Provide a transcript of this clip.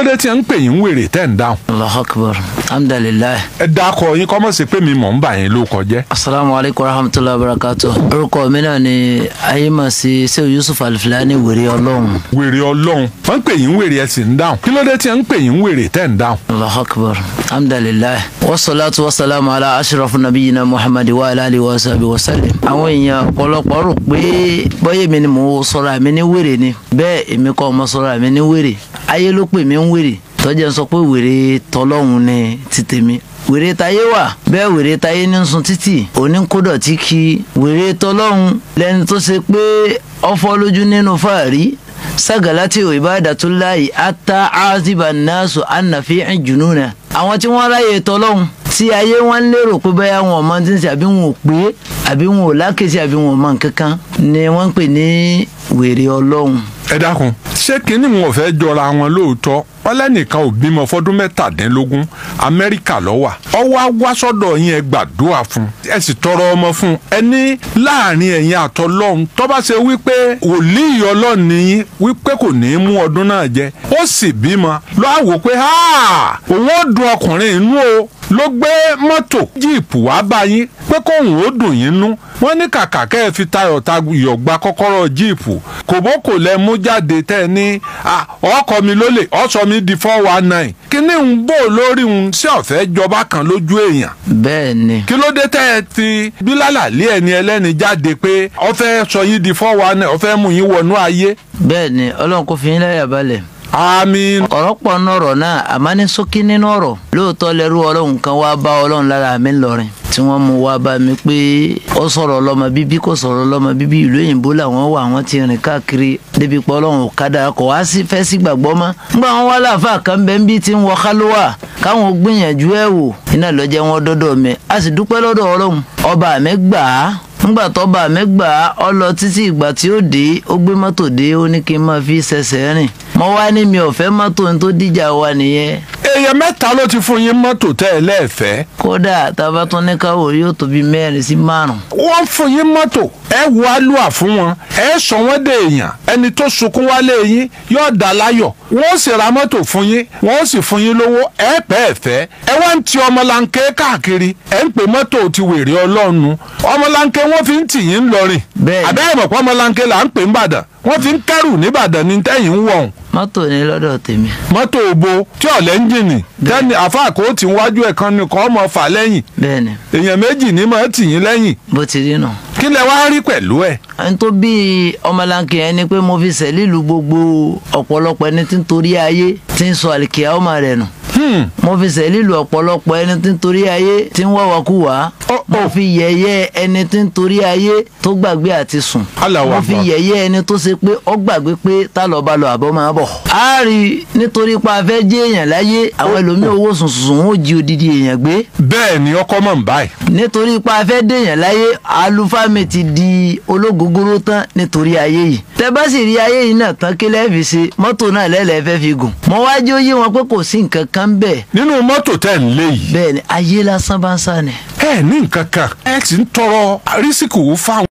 ló dé tí ẹ ń pè yín wèrè tẹ́ ń dáhùn. Allahu akbar alhamdulilayi. ẹ dákọ yín kọ́ mọ̀ sí pé mi mọ̀ ń bà yín ló kọjẹ́. asalaamu alaykum wa rahmatulahi wa barakatu. orúkọ mi náà ni ayémàsí sèw yusuf alifilani wèrè ọlọ́run. wèrè ọlọ́run wọ́n ń pè yín wèrè ẹ sì ń dáhùn. kí ló dé tí ẹ ń pè yín wèrè tẹ́ ń dáhùn. Allahu akbar alhamdulilayi. wasalaatu wasalaamu ala ashrafu nabiyina muhammadi wa ala alihi wa sahbihi wa sallim. àwọn èèyàn ọ̀pọ̀lọpọ̀ rò pé bọ́yẹ̀ mi ni mò ń sọ̀rọ̀ àmì ní wèrè ni bẹ́ẹ̀ èmi kọ́ ọmọ sọ̀rọ̀ àmì ní wèrè ayé ló pè mí ń wèrè tọ́jà ń sọ pé wèrè tọlọ́hun ni ti tèmi wèrè tayé wà bẹ́ẹ̀ wèrè tayé ní sun títì oníkódọ̀ tí kí wèrè tọlọ́hun lẹ́ni tó ṣe pé ọfọ́ lójú nínú fàárí sagalati ibadatullahi ata aziba nasu annafi jununa àwọn tí wọ́n ráyè tọlọ́hun tí ayé wọn lérò pé bẹ́ẹ̀ wọn ò mọ tí ń ṣe àbí wọn ò pé àbí wọn ò lákèsí àbí wọn ò mọ nǹkankan ni wọ́n ń pè ní wèrè ọlọ́hun ẹ dákun ṣé kínní wọn fẹ́ jọra wọn lóòótọ́ ọlẹ́nìkan ò bímọ fọdún mẹ́tàdínlógún amẹ́ríkà ló wà ọwọ́ á sọ́dọ̀ yín ẹ gbàdúrà fún ẹ sì tọrọ ọmọ fún ẹ ní láàrin ẹ̀yin àtọlọ́hun tó bá ṣe wípé wòlíì ọlọ́run nìyí wípé kò ní í mú ọdún náà jẹ ó sì bímọ ló á wò pé òun ó dùn ọkùnrin inú o ló gbé mọ́tò jíìpù wá bá yín pé kóun ó dùn yín nú wọ́n ní kàkà kẹ́ ẹ fi tayọ̀ tayọ̀ gba kọ́kọ́rọ́ jíìpù kòbókò lẹ mú jáde tẹ́ ẹ ní ọkọ mi lólè ọ̀sọ́ mi di four one nine kíní ń bò lórí ń sí ọ̀fẹ́ jọba kan lójú èèyàn. bẹ́ẹ̀ ni. kí ló dé tẹ́ ẹ fi bílálà lé ẹni ẹlẹ́ni jáde pé ọ̀fẹ́ sọ yín di four one nine ọ̀fẹ́ mú yín wọnú ayé. bẹ́ẹ̀ ni ọlọ́run kò fi yín láyà balẹ̀ àmín. ọ̀rọ̀ pọ̀ nínú ọ̀rọ̀ náà àmọ́ ní ṣókí nínú ọ̀rọ̀ lóòótọ́ lẹ́rú ọlọ́run kan wá bá ọlọ́run lára mi lọ́rin tí wọ́n mú wá bá mi pé ó sọ̀rọ̀ ọlọ́mọ bíbí kò sọ̀rọ̀ ọlọ́mọ bíbí ìlú òyìnbó làwọn wà wọ́n ti rìn káàkiri débi pé ọlọ́run kádà kò wá sí fẹ́ sí gbàgbọ́ mọ́. nígbà wọn wá láàfáà kan bẹ́ẹ̀ ń bí tí ń wọ kálówà káwọn gbìyànjú ẹ̀ wò iná lọ́jẹ́ wọn dọ́dọ̀ mi a sì dúpẹ́ lọ́dọ̀ ọlọ́run ọba mi gbà á nígbà tọ́ba mi gbà á ọ lọ títí ìgbà tí ó dé ó gbé mọ́tò dé ó ní kí n máa fi ṣẹ̀ṣẹ̀ rìn mo wá ní mi ò fẹ́ mọ́tò tó díjà wa nìyẹn. èèyàn mẹ́ta ló ti fún yín mọ́tò tẹ́ ẹ lẹ́ẹ̀fẹ́. kódà tábà tún ní káwọ yóò tó bí mẹ́rin sí márùn. wọ́n fún yín mọ́tò ẹ wo alúà fún wọn ẹ sọ wọ́n dé èèyàn ẹni tó sunkún wálé yín yóò dá láyọ̀ wọ́n sì ra mọ́tò fún yín wọ́n sì fún yín lówó ẹ pẹ́ ẹ fẹ́ ẹ wá ń ti ọmọlanke káàkiri ẹ ń pè mọ́tò ti wèrè ọlọ́run ọmọlanke wọ́n fi ń tì yín lọ́rìn Bẹ́ẹ̀ni. àbẹ́rẹ́ mọ̀ pé ọmọlanke là ń pè ń bàdàn wọ́n fi ń kẹ́rù níbàdàn ní tẹ́yìn ń wọ̀n mọ́tò ní lọ́dọ̀ tèmi. mọ́tò òbo tí ọ̀lẹ́ ń jìnnì tẹ́ni àfáàkó tí ń wájú ẹ̀ kan ní kọ́ ọmọ fà lẹ́yìn bẹ́ẹ̀ni èèyàn méjì ní mọ̀ tì yín lẹ́yìn bó ti rí nù. kí lẹ wá rí pẹ̀lú ẹ̀. ẹni tó bí ọmọlanke yẹn ni pé mo fi sẹ́lílù gbogbo ọ̀pọ̀lọpọ̀ ẹni tí ń torí ayé tí ń sọ àlìkìyà ọmọ rẹ̀ nù. Hmm. mo fi sẹ́lílù ọ̀pọ̀lọpọ̀ ẹni tí ń torí ayé tí ń wáwakúwà. Oh, oh. mo fi yẹ̀yẹ́ ẹni tí ń torí ayé tó gbàgbé àti sùn. Allahu mo fi Akbar. yẹ̀yẹ́ ẹni tó ṣe pé ó gbàgbé pé tá lọ bá lọ àbọ̀ máa bọ̀. a rí i nítorí pa afẹ́ jẹ́ èèyàn láyé àwọn ẹlòmíì owó sùn sùn wọn ò jí odidi èèyàn gbé bẹ́ẹ̀ ni ọkọ mọ̀ ń báyìí. nítorí pa afẹ́ dèèyàn láyé àlùfáà mi ti di ológogoro tán nítorí ayé yìí tẹ bá sì rí ayé yìí náà tán kí lẹ́ẹ̀fì ṣe mọ́tò náà lẹ́lẹ́ẹ̀ fẹ́ fi gùn mọ́ wájú ó yé wọn pé kò sí nǹkan kan bẹ́ẹ̀ nínú mọ́tò tẹ̀ ń lé yìí bẹ́ẹ̀ ni ayé lásán bá ń sá ni. ẹ ní nǹkan kan ẹ sì ń tọrọ rísíkù fáwọn.